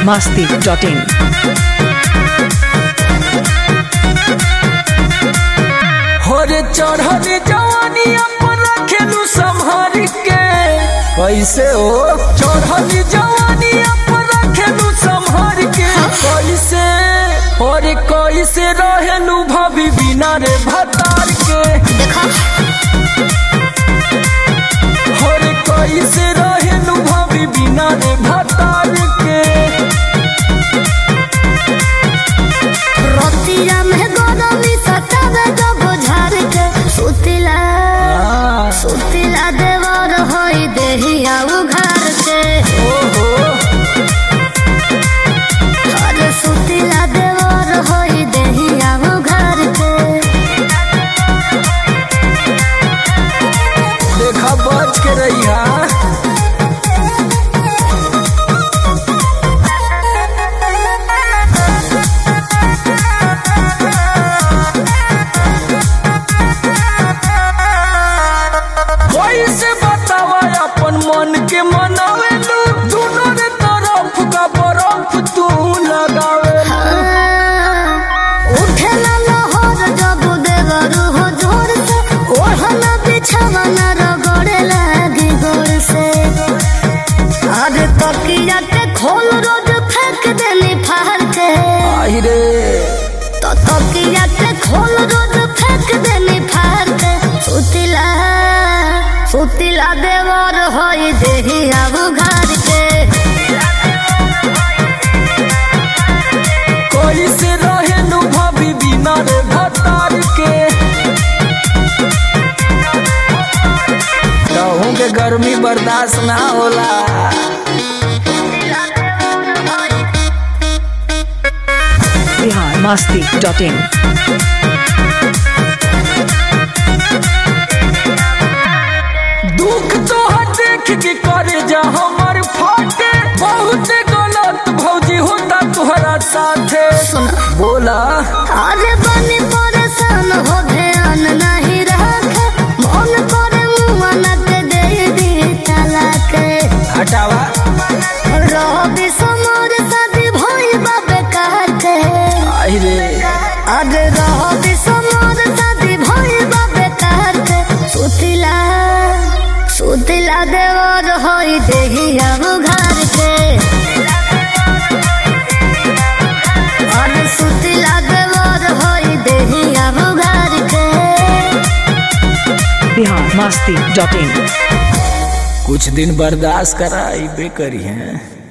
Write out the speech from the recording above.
masti.in. होरे चढ़ल जवानी अपन रखेलू संभाल के कैसे हो चढ़ल जवानी अपन रखेलू संभाल के कैसे होरे कैसे रहेलू भाभी बिना रे भतार के होरे कैसे रहेलू भाभी बिना रे भतार के रतिया में गरमी सतावे जब झार के सुतिला आ, सुतिला देवर होई देहिया उघार के ओहो अरे सुतिला देवर होई देहिया उघार के देखा बच के रही कैसे बतावा अपन मन के मनावेलू दोनों रे तरफ का बर्फ तू लगावेलू उठेला लहर जब देवर हो जोर से ओढ़ना बिछावना रगड़े लागी गोर से अरे तकिया के खोल रोज फेंक देनी फाड़ के आई रे तो तकिया के खोल रोज फेंक देनी फाड़ के सुतिला सुतिला देवर होई देही अब घर के कैसे रहेलू भाभी बिना रे भतार के कहूँ के गर्मी बर्दाश्त ना होला Bihar masti.in. दुख तोहर देख के करे जा हमर फाटे बहुत गलत भौजी होता तोहरा साथे सुना बोला अरे बनी परेशान हो ध्यान नहीं रखे मन करे मुँह के दे दी तलाक हटावा रवि समर शादी भई बाबे कहते आई रे अरे रवि समर शादी भई बाबे कहते सुतिला सुतिला देवर होई देही अब घर के अरे सुतिला देवर होई देही अब घर के Bihar masti.in. कुछ दिन बर्दाश्त करा बे करी है